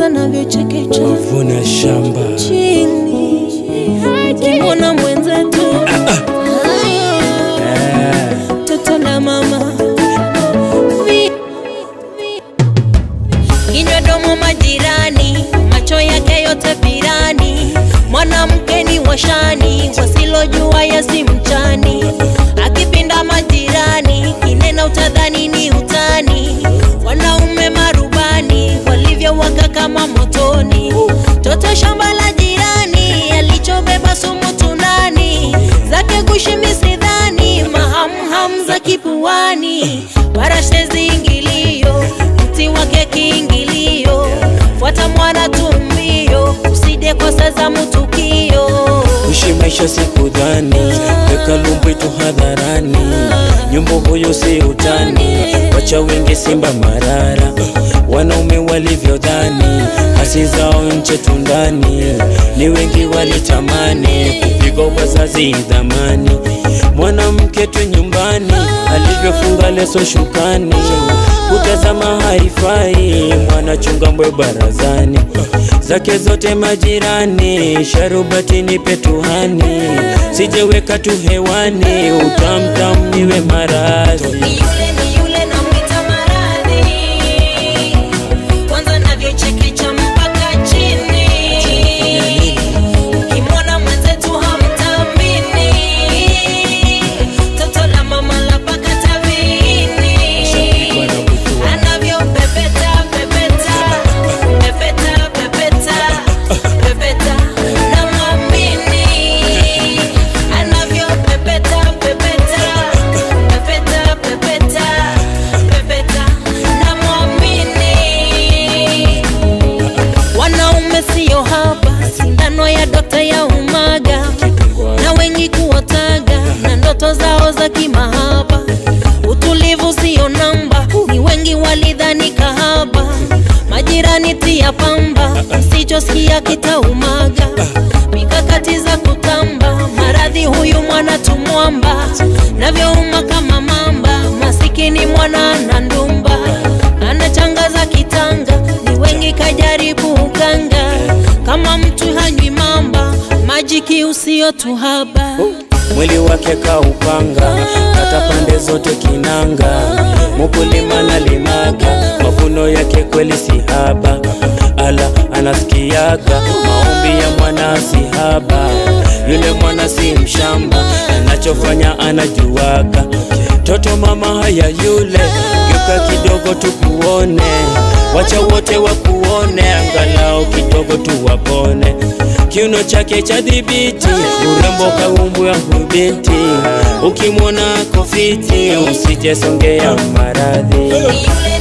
anavyochekecha Vuna shamba chini, ukimwona mwenzetu eh. toto la mama Vi- kinywa domo majirani, macho yake yote virani, mwanamke ni washani, wasilojua yasimchani, akipinda majirani, kinena utadhani ni utani, wanaume marubani walivyowaka kama motoni, toto shamba la jirani, alichobeba sumu tunani, zake kushimisidhani, mahamham za kipuani, barashe ziingilio, mti wake kiingilio, fuata mwana tumbio, usije kosa za mutukio. Kuishi maisha siku dhani, weka lumbwi tu hadharani, nyumbu huyo si utani, wacha wengi simba marara, wanaume walivyodhani, hasi zao nche tundani, ni wengi walitamani kupigwa wazazi dhamani, mwanamke tu nyumbani, alivyofunga leso shukani, kutazama haifai, mwanachunga mbwe barazani, zake zote majirani, sharubati nipe tuhani, sijeweka tu hewani, utamtam niwe maradhi. Ni yule ni yule namwita maradhi, kwanza navyochekecha mpaka chini, ukimwona mwenzetu hamthamini, toto la mama la paka tavini, anavyopepeta pepeta pepeta pepeta pepeta namwamini, anavyopepeta pepeta pepeta pepeta pepeta namwamini wanaume siyo haba, sindano ya dokta ya umaga, na wengi kuwataga na ndoto zao za kimahaba. Utulivu siyo namba, ni wengi walidhani kahaba. Majirani tia pamba, msichosikia kitaumaga. Mikakati za kutamba, maradhi huyu mwana tumwamba, navyouma kama mamba, masikini mwana na ndumba, anachangaza kitanga, ni wengi kajaribu uganga, kama mtu hanywi mamba, majiki usio tuhaba. mwili wake kaupanga, hata pande zote kinanga, mukulima na limaga, mavuno yake kweli si haba, ala anasikiaga maombi ya mwana si haba, yule mwana si mshamba, anachofanya anajuaga, toto mama haya yule, geuka kidogo tukuone, wacha wote wakuone, angalau kidogo tuwapone kiuno chake cha dhibiti, urembo kaumbu ya hubinti, ukimwona kofiti, usijesongea maradhi. Ni yule